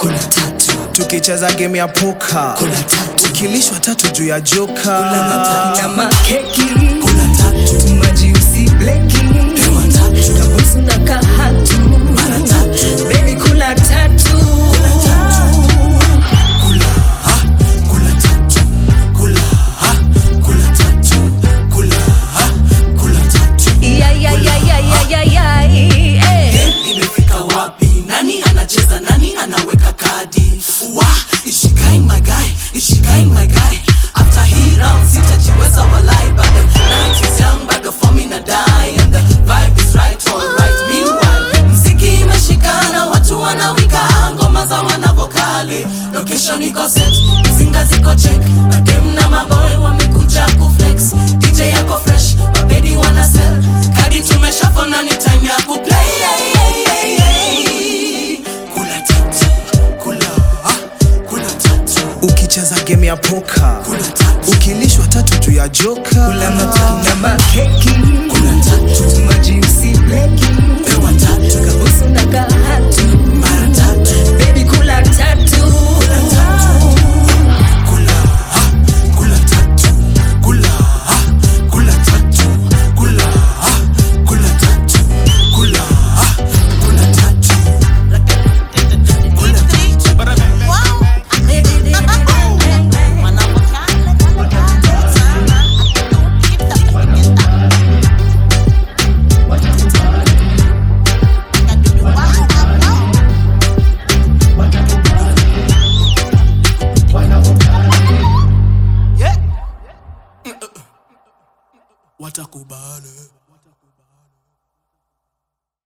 kula tatu tukicheza game ya poka kula tatu ukilishwa tatu juu ya joka matatu. na makeki kula tatu maji usibleki pewa tatu kabusu na kahatu mara tatu bebi kula tatu kula ha kula tatu kula ha kula tatu kula ha kula tatu Ya, ya, ya, ya, ya, ya, ya, eh. Game imefika wapi nani anacheza nani anaweka kadi wa is she kind my guy is she kind my guy after hii round sitajiweza walai but the night is young but the form in a die and the vibe is right alright meanwhile mziki imeshikana watu wanawika ngoma za wanavokali location iko set zinga ziko check madem na maboy wamekuja kuflex dj yako fresh mabedi wana sell kadi tumeshafona ni time ya kuplay kula tatu kula ah, kula tatu ukicheza game ya poka kula tatu ukilishwa tatu juu ya joka na makeki kula tatu maji usibleki pewa tatu kabusu na kahatu mara tatu bebi